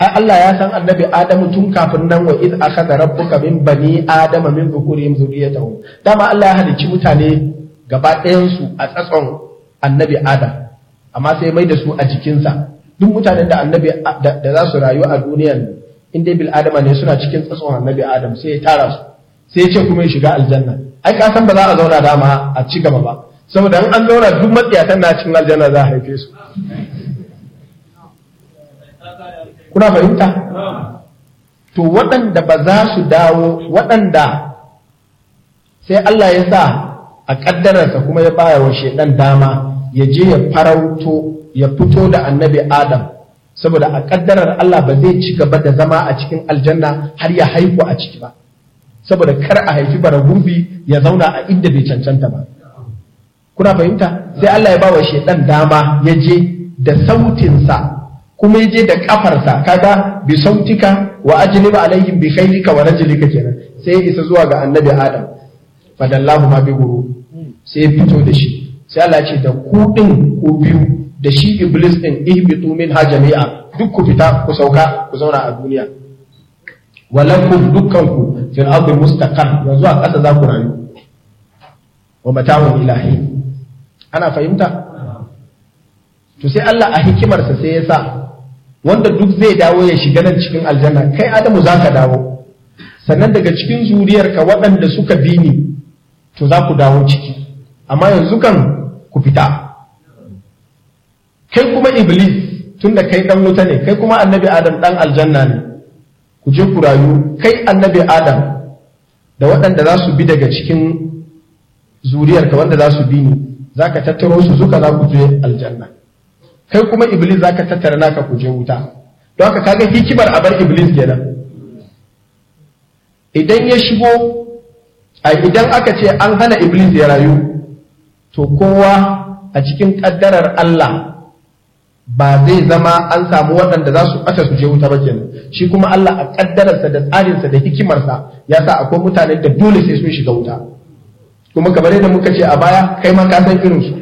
ai Allah ya san annabi Adamu tun kafin nan wa iz akhadha rabbuka min bani adama min dhukurihim zurriyatahum dama Allah ya halicci mutane gaba ɗayan su a tsatson annabi Adam amma sai mai da su a jikinsa duk mutanen da annabi da za su rayu a duniyar in dai bil adama ne suna cikin tsatson annabi Adam sai ya tara su sai ya ce kuma ya shiga aljanna ai ka san ba za a zauna dama a ci gaba ba saboda in an zauna duk matsiyatan na cikin aljanna za a haife su kuna fahimta to waɗanda ba za su dawo waɗanda sai Allah ya sa a ƙaddararsa kuma ya baya wa shaidan dama ya je ya farauto ya fito da annabi Adam saboda a ƙaddarar Allah ba zai ci gaba da zama a cikin aljanna har ya haihu a ciki ba saboda kar a haifi bara gurbi ya zauna a inda bai cancanta ba kuna fahimta sai Allah ya ba wa shaidan dama ya je da sautinsa kuma ya je da kafarsa kaga bi sautika wa ajliba alaihim bi khaylika wa rajlika kenan sai ya isa zuwa ga annabi adam fadallahu ma bi guru sai ya fito da shi sai Allah ya ce da ku din ku biyu da shi iblis din ihbitu min ha jami'a duk ku fita ku sauka ku zauna a duniya walakum dukkanku fil ardi mustaqar yanzu a ƙasa za ku rayu wa mata'un ilahi ana fahimta to sai Allah a hikimarsa sai ya sa wanda duk zai dawo ya shiga nan cikin aljanna kai adamu za ka dawo sannan daga cikin zuriyarka waɗanda suka bi ni to za ku dawo ciki amma yanzu kan ku fita kai kuma iblis tunda kai dan wuta ne kai kuma annabi adam dan aljanna ne ku je ku rayu kai annabi adam da waɗanda za su bi daga cikin zuriyarka wanda za su bi ni za ka tattaro su zuka za ku je aljanna kai kuma iblis za ka tattara naka ku je wuta don haka kaga hikimar a bar iblis kenan idan ya shigo a idan aka ce an hana iblis ya rayu to kowa a cikin ƙaddarar Allah ba zai zama an samu waɗanda za su ɓata su je wuta ba kenan shi kuma Allah a ƙaddararsa da tsarinsa da hikimarsa ya sa akwai mutane da dole sai sun shiga wuta kuma kamar yadda muka ce a baya kai ma ka san irin su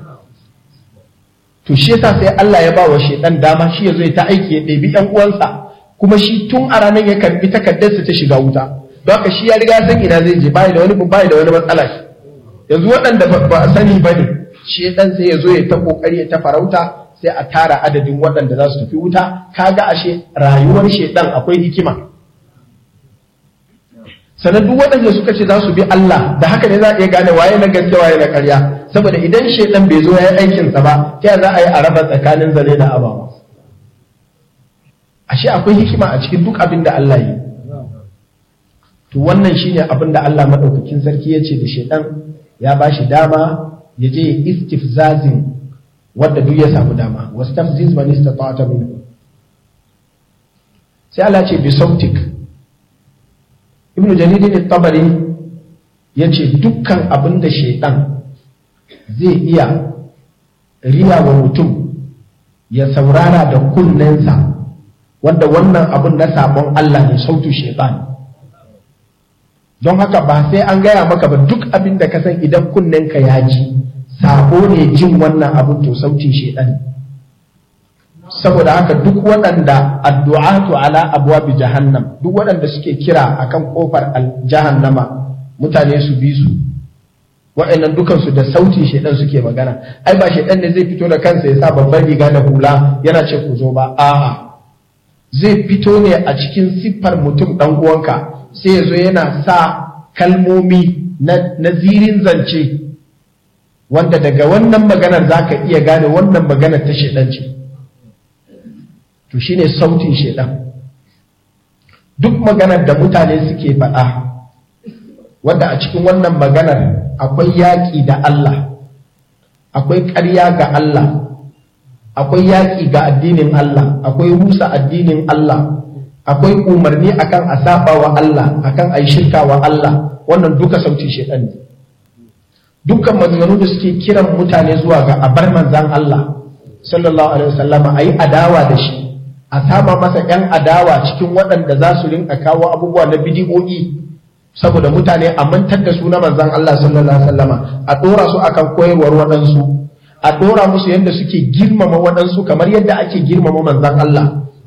to shi yasa sai Allah ya ba wa shedan dama shi ya zo ya ta aiki ya ɗebi ƴan uwansa kuma shi tun a ranar ya karbi takardarsa ta shiga wuta don haka shi ya riga san ina zai je bai da wani bai da wani matsala shi yanzu waɗanda ba a sani ba ne shedan sai ya zo ya ta kokari ya ta farauta sai a tara adadin waɗanda za su tafi wuta kaga ashe rayuwar shedan akwai hikima sannan duk waɗanda suka ce za su bi Allah da haka ne za a iya gane waye na gaske waye na ƙarya saboda idan shaidan bai zo ya yi aikinsa ba ta za a yi a raba tsakanin zane da abawa ashe akwai hikima a cikin duk abin da Allah yi to wannan shine abin da Allah madaukakin sarki ya ce da shaidan ya ba shi dama ya je istifzazin wanda duk ya samu dama wastafziz man istata'ta minhu sai Allah ce bi sautik ibnu jaridin tabari ya ce dukkan abin da shaidan zai iya riya wa mutum ya saurara da kunnensa wanda wannan abin na sabon Allah ne sautu shaitan don haka ba sai an gaya maka ba duk abin da ka san idan kunnenka ya ji sabo ne jin wannan abin to sautin shaitan saboda haka duk waɗanda addu'atu ala abwabi jahannam duk waɗanda suke kira akan kofar jahannama mutane su bi su waɗannan dukansu da sautin shaidan suke magana ai ba shaidan ne zai fito da kansa ya sa babban riga da hula yana ce ku zo ba a'a zai fito ne a cikin siffar mutum dan uwanka sai ya zo yana sa kalmomi na zirin zance wanda daga wannan maganar zaka iya gane wannan maganar ta shaidan ce to shine sautin shaidan duk maganar da mutane suke faɗa wadda a cikin wannan maganar akwai yaƙi da Allah akwai ƙarya ga Allah akwai yaƙi ga addinin Allah akwai rusa addinin Allah akwai umarni akan a saba wa Allah akan a yi shirka wa Allah wannan duka sautin shaidan ne dukkan maganganu da suke kiran mutane zuwa ga abar manzan Allah sallallahu alaihi wasallama a yi adawa da shi a sama masa ‘yan adawa cikin waɗanda za su rinka kawo abubuwa na bidiyoyi saboda mutane a mantar da su na manzan Allah sallallahu Alaihi wasallama a ɗora su akan koyarwar waɗansu a ɗora musu yadda suke girmama waɗansu kamar yadda ake girmama manzan Allah